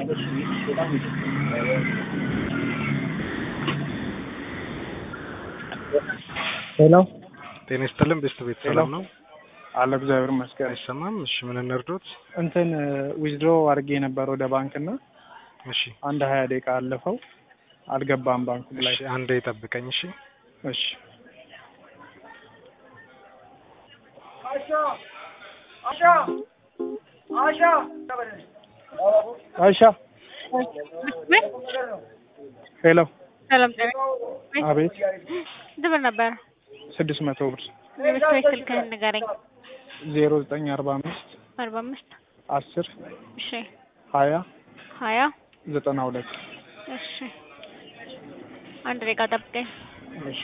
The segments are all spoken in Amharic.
ሄሎ ጤና ይስጥልን ቤስት ቤት ሄሎ። ሰላም ነው? አለ እግዚአብሔር ይመስገን። አይሰማም? እሺ ምን እንርዶት? እንትን ዊዝድሮ አድርጌ ነበር ወደ ባንክ እና እሺ አንድ ሀያ ደቂቃ አለፈው አልገባም ባንኩ ላይ። እሺ አንዴ ጠብቀኝ። እሺ እሺ አይሻ ሄሎ ሰላም ጤና አቤት ስንት ብር ነበር? ስድስት መቶ ብር የምስቶች ስልክህን ንገረኝ። ዜሮ ዘጠኝ አርባ አምስት አርባ አምስት አስር እሺ ሀያ ሀያ ዘጠና ሁለት እሺ አንድ ደቂቃ ጠብቀኝ። እሺ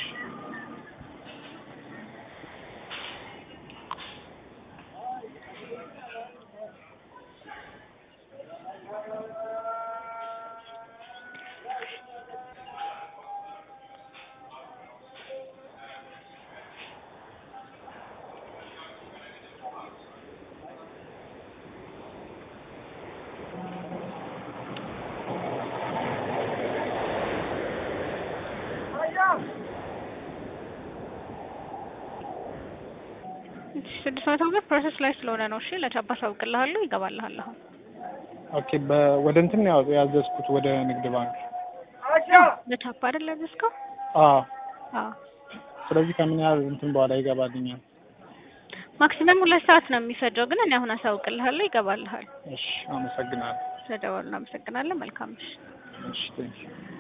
ስድስት መቶ ብር ፕሮሰስ ላይ ስለሆነ ነው። እሺ ለቻፓ አሳውቅልሃለሁ፣ ይገባልሃል አሁን። ኦኬ በ- ወደ እንትን ያው ያዘዝኩት ወደ ንግድ ባንክ ለቻፓ አይደል ያዘዝከው? አዎ አዎ ስለዚህ ከምን ያህል እንትን በኋላ ይገባልኛል ማክሲመም ሁለት ሰዓት ነው የሚፈጀው፣ ግን እኔ አሁን አሳውቅልሃለሁ፣ ይገባልሃል። እሺ አመሰግናለሁ ስለደወሉ እናመሰግናለን። መልካም ምሽት። እሺ ቴንኪው